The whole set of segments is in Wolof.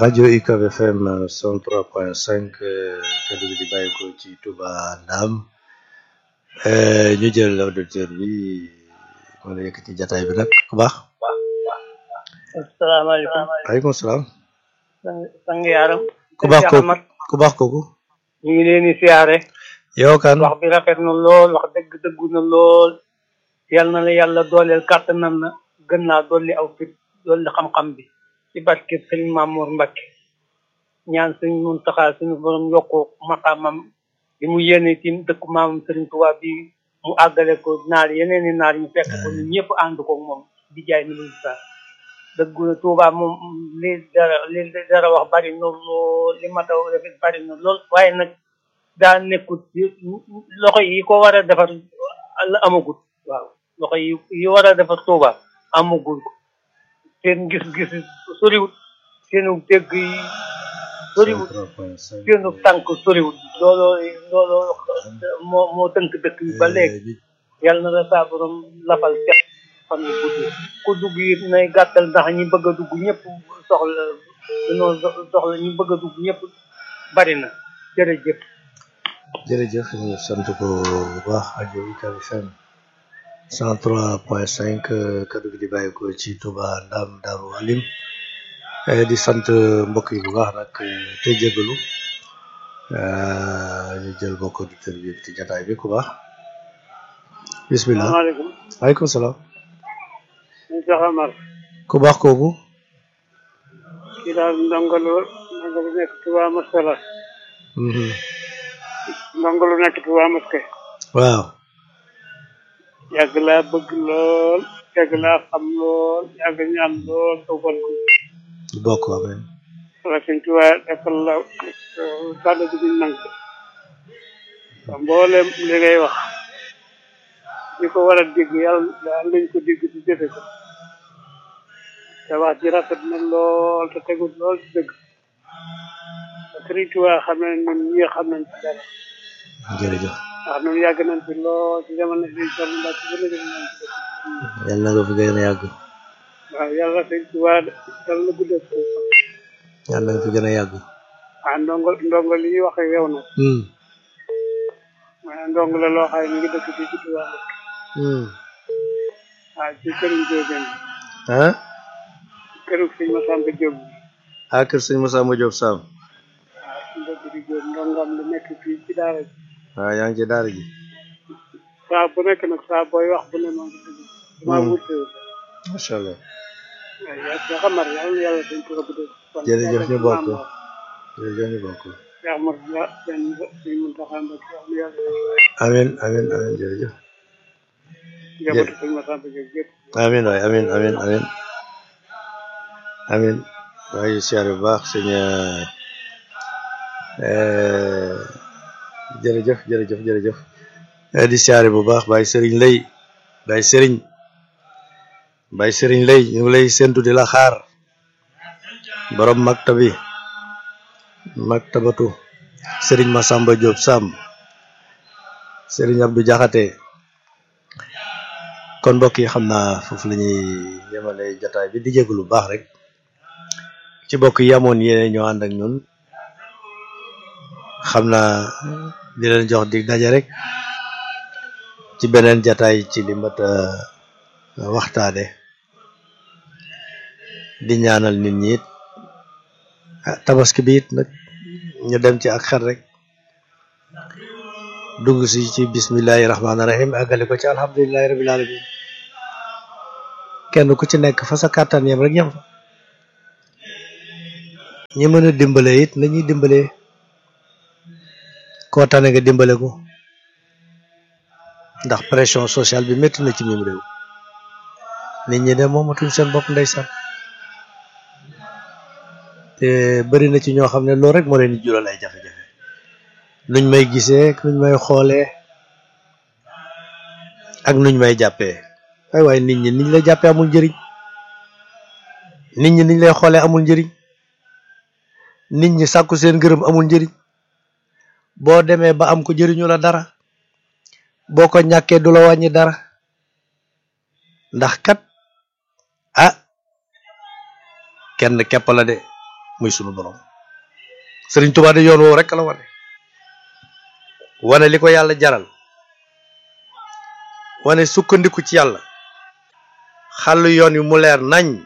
rajo UCAB FM 103.5 kaddu gi di bàyyi ko ci Touba Ndam ñu jël auditeur bi ma la yëkkati jataay bi nag ku baax. asalaamaaleykum. waaleykum salaam. sang yaaram. ku baax kooku ku baax kooku. ñu ngi leen di siyaare. yow kan. wax bi rafet na lool wax dëgg dëggu na lool. yal na la yàlla dooleel kàttanam na gën naa dolli aw fit dolli xam-xam bi. ci barke sëñ Mamour Mbacke. ñaan sëñ Muntaxa suñu borom yokku maqaamam bi mu yéene ci dëkku maamam sëriñ Tuubaa bi mu àggale ko naar yeneen i naar ñu fekk ko ñu ñëpp ànd ko moom di jaay ni luñu sa dëggu na Tuubaa moom li dara li dara wax bari na lool li ma taw rafet bari na lool waaye nag daa nekkut loxo yi ko war a defar la amagut waaw loxo yi yi war a defar Tuubaa amagul ko seen gis-gis soriwut seenu dégg yi soriwut seenu tànk soriwut looloo looloo moo moo tënk dëkk bi ba léegi yàlla na la saa borom lafal cet fan yu gudd ku dugg it nay gàttal ndax ñi bëgg a dugg ñëpp soxla dañoo soxla ñi bëgg a dugg ñëpp bari na jërëjëf jërëjëf ñu sant ko bu baax rajo UCAB FM 103.5 kaddu gi di bàyyi ko ci Touba Ndam Daaru Alim di sant mbokk yi bu baax nag te jégalu ñu jël mbokk auditeur bi ci jataay bi ku baax bismillah salaamaaleykum waaleykum salaam ñu Cheikh Amar ku baax kooku kii daal ndongalu ndongalu nekk Touba Masala ndongalu nekk Touba Maske waaw yàgg laa bëgg lool yàgg laa xam lool yàgg ñaan lool tawfal ko bokk amen wala sëñ Tuubaa defal la kàddu gi duñ nangu mboolem li ngay wax ñi ko war a dégg yàlla daal lañ ko dégg ci jëfe ko te wax ji rafet na lool te tegul lool ci dëgg te sëriñ Tuubaa xam ne ñun ñi xam nañ ci dara jërëjëf ndax ñun yàgg nañ ci lool ci jamono bi toll ndax ci gën a gën nañ ci yàlla na nga fi gën a yàgg waaw yàlla sëñ Tuubaa dal na guddal ko yàlla na nga fi gën a yàgg ah ndongo ndongo li ñuy wax ak yow nag maanaam ndongo la loo xam ne mi ngi dëkk fii ci Touba waaw ci këriñ Diobène ah këru sëñ Massamba Diop ah kër sëñ Massamba Diop Sam waaw suñu dëkk di Diop ndongam lu nekk fii ci daara ji waaw yaa ngi ci daara ji saa bu nekk nag saa booy wax bu ne maa ngi dëgg damaa wute macha allah waaw yaa ci xamar yàlla na yàlla dañ ko rëbb de jërëjëf ñu bokk jërëjëf ñu bokk Cheikh Amar la seen sëñ Mountakha Mbacké yàlla na yàlla amin amin amin jërëjëf njabootu sëñ Massamba Diop yëpp amin waay amin amin amin amin waaye siyaare bu baax sëñ jërëjëf jërëjëf jërëjëf di siyaare bu baax Baye Serigne lay Baye Serigne Baye Serigne lay ñu ngi lay séntu di la xaar borom maktabi maktabatu Serigne Massamba Diop Sam Serigne Abdou Diakhaté kon mbokk yi xam naa foofu la ñuy yemale jataay bi di jégalu lu baax rek ci mbokk yi amoon yéene ñoo ànd ak ñun xam naa di leen jox dig daje rek ci beneen jataay ci li mat waxtaane di ñaanal nit ñi it tabaski bi it nag ñu dem ci ak xel rek dugg si ci bismillahi rahmaani rahim àggale ko ci alhamdulilahi rabil alamin kenn ku ci nekk fa sa kàttan yam rek yam fa ñi mën a dimbale it nañuy dimbale koo tane nga dimbale ko ndax pression sociale bi métti na ci mim réew nit ñi de moomatuñ seen bopp ndeysaan te bëri na ci ñoo xam ne loolu rek moo leen di jural ay jafe-jafe nuñ may gisee nuñ may xoolee ak nuñ may jàppee ay waaye nit ñi niñ lay jàppee amul njëriñ nit ñi niñ lay xoolee amul njëriñ nit ñi sàkku seen gërëm amul njëriñ boo demee ba am ko jëriñu la dara boo ko ñàkkee du la wàññi dara ndax kat ah kenn képp la de muy sunu borom Sëriñ Tuubaa de yoon woowu rek la wane wane li ko yàlla jaral wane sukkandiku ci yàlla xàll yoon wi mu leer nañ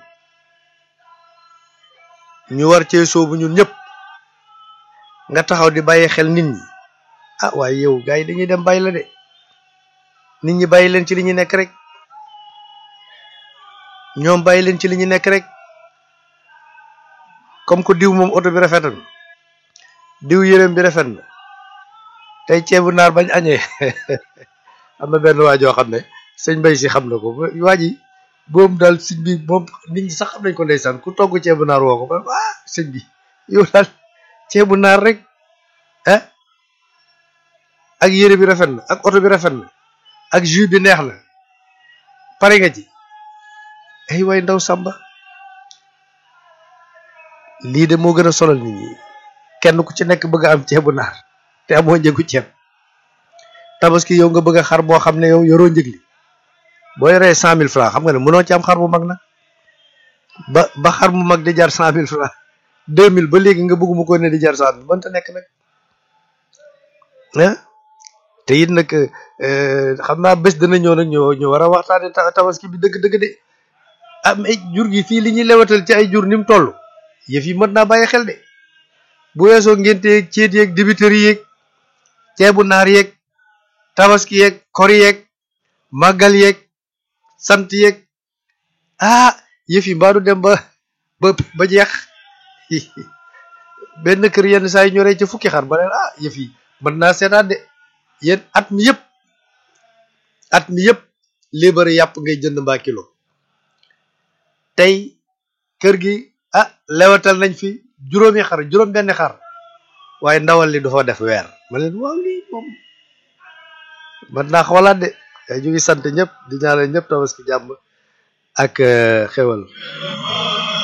ñu war cee soobu ñun ñëpp nga taxaw di bàyyi xel nit ñi ah waaye yow gars yi dañuy dem bàyyi la de nit ñi bàyyi leen ci li ñu nekk rek ñoom bàyyi leen ci li ñu nekk rek comme que diw moom oto bi rafet na diw yërëm bi rafet na tey ceebu naar bañ añee am na benn waa joo xam ne sëñ Bay si xam na ko waa ji boobu daal sëñ bi moom nit ñi sax xam nañ ko ndeysaan ku togg ceebu naar woo ko ba ah sëñ bi yow daal ceebu naar rek ah ak yére bi rafet na ak oto bi rafet na ak jus bi neex na pare nga ci ay way ndaw sàmba lii de moo gën a solal nit ñi kenn ku ci nekk bëgg a am ceebu naar te amoo njëgu ceeb tabaski yow nga bëgg a xar boo xam ne yow yoroo njëg li boo yoree cent mille francs xam nga ne mënoo ci am xar bu mag nag ba ba xar mu mag di jar cent mille francs deux mille ba léegi nga bëgguma ko ne di jar cent mille mënta nekk nag ah te it nag xam naa bés dana ñëw nag ñu ñu war a waxtaane tabaski bi dëgg-dëgg de am ay jur gi fii li ñuy lewatal ci ay jur ni mu toll yëf yi mën naa bàyyi xel de bu weesoo ngénte yeeg ceet yeeg dibiteri yeeg ceebu naar yeeg tabaski yeeg kor yeeg màggal yeeg sant yeeg ah yëf yi mbaadu dem ba ba ba jeex benn kër yenn saa yi ñoree ci fukki xar ba leen ah yëf yi mën naa seetaan de yéen at mi yëpp at mi yëpp libéré yàpp ngay jënd mbaa kilo tey kër gi ah lewatal nañ fi juróomi xar juróom benn xar waaye ndawal li dafa def weer ma leen waaw lii moom mën naa xoolaat de ñu ngi sant ñëpp di ñaanal ñëpp tabaski jàmm ak xewal